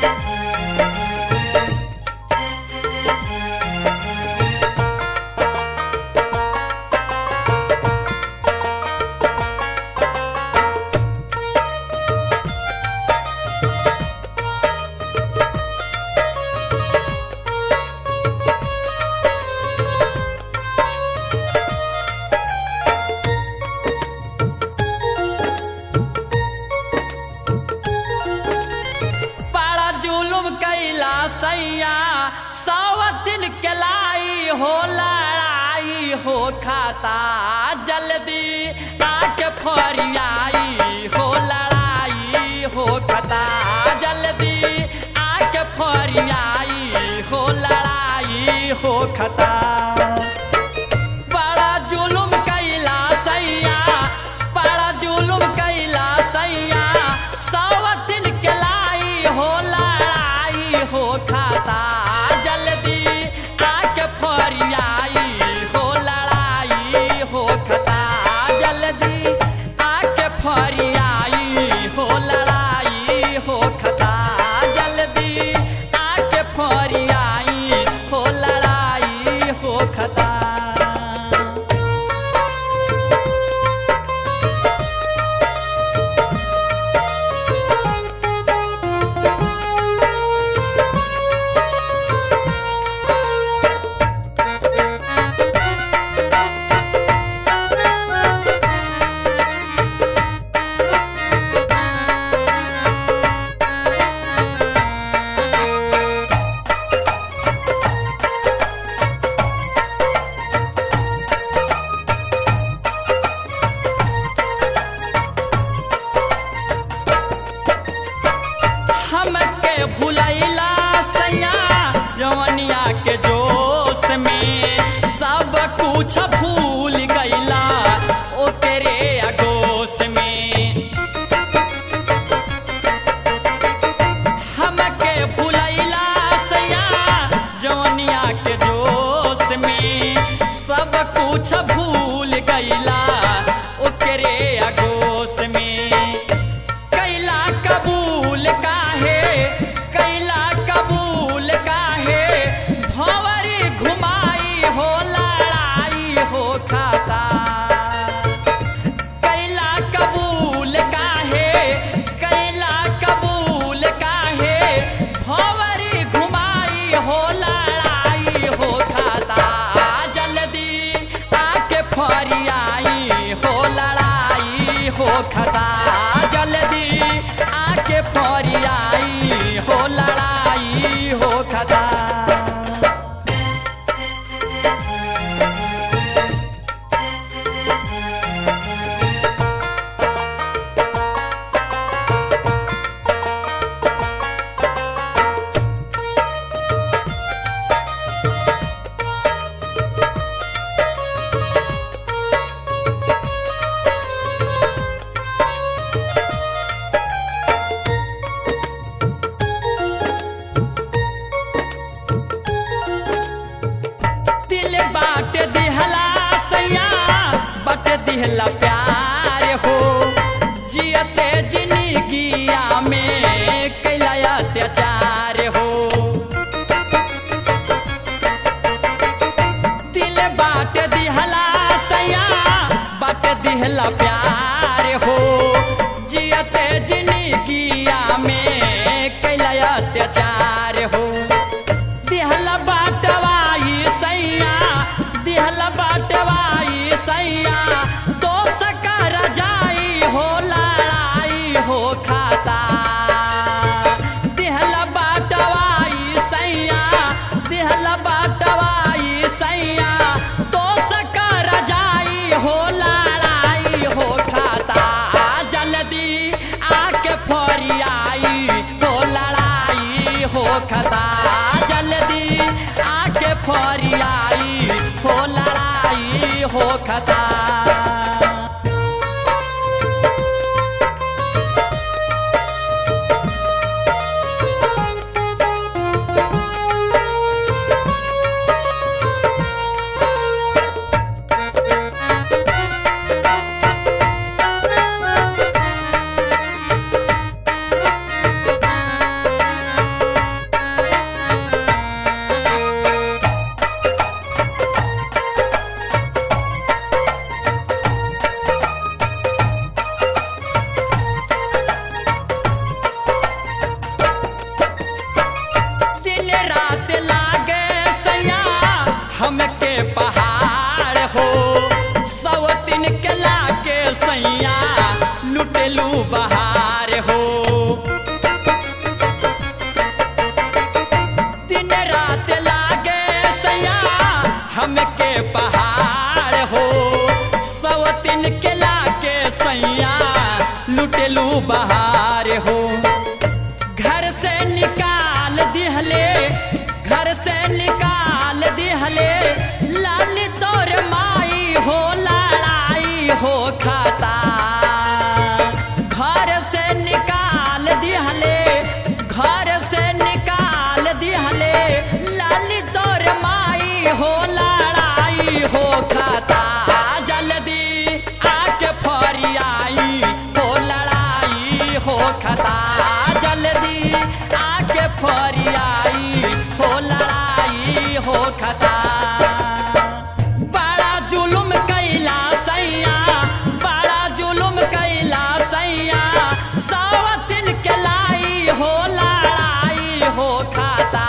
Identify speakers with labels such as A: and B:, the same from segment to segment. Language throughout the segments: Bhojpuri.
A: बड़ा जुलुम कैला सैया सावतिन के लाई हो लड़ाई हो खाता जल्दी आके फरियाई हो लड़ाई हो खाता जल्दी आके फरियाई हो लड़ाई हो खाता बड़ा जुलुम कैला सैया बड़ा जुलुम कैला सैया सावतिन के लाई हो लड़ाई हो खाता जल्दी आके फरियाई हो लड़ाई हो खाता जल्दी आके फरियाई हो लड़ाई हो खाता जल्दी आके फरियाई हो लड़ाई हो खाता हमके भुलैला सैया जवनिया के जोश में सब कुछ भूल गैला ओकरे अगोश में हमके भुलैला सैया जवनिया के जोश में सब कुछ भूल गैला ओकरे अगोश में कैला कबूल काहे कैला कबूल काहे भंवरी घुमाई हो लड़ाई हो खाता कैला कबूल काहे कैला कबूल काहे भंवरी घुमाई हो लड़ाई हो खाता जल्दी आके फरियाई हो लड़ाई हो खाता जल्दी आके फरियाई हो लड़ाई हो खाता दिल बाट दिहला सैया बट दिहला प्यार हो जियते जिंदगिया में कैला अत्याचार हो दिल बाट दिहला सैया बट दिहला प्यार हो जियते जिंदगिया में कैला अत्याचार हो दिहल बाटवाई सैया दिहल बाटवाई सैया दोस्त कर जाई हो लड़ाई हो खाता दिहल बाटवाई सैया दिहल बाटवाई सैया दोस्त कर जाई हो लड़ाई हो खाता जल्दी आके फरियाई हो लड़ाई हो खाता जल्दी आके फरियाई हो लड़ाई हो खाता पहाड़ हो सवतिन के लाके सैया लुटेलू बहार हो दिन रात लागे सैया हमके पहाड़ हो सवतिन के लाके सैया लुटेलू बहार हो घर से निकाल दिहले घर से निकाल दिहले लाल तोर माई हो लड़ाई हो खाता घर से निकाल दिहले घर से निकाल दिहले लाल तोर माई हो लड़ाई हो खाता जल्दी आके फरियाई हो लड़ाई हो खाता जल्दी आके फरियाई हो लड़ाई हो खाता बड़ा जुलुम कैला सैया बड़ा जुलुम कैला सैया सावतिन के लाई हो लड़ाई हो खाता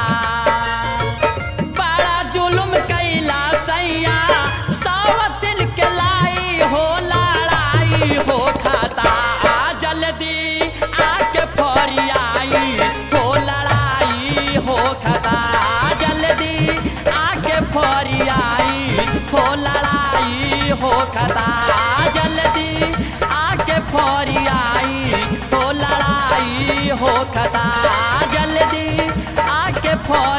A: बड़ा जुलुम कैला सैया सावतिन के लाई हो लड़ाई हो खाता जल्दी आके फरियाई हो लड़ाई हो खाता जल्दी आके फरियाई हो लड़ाई हो खाता जल्दी आके फरियाई हो लड़ाई हो खाता जल्दी आके फर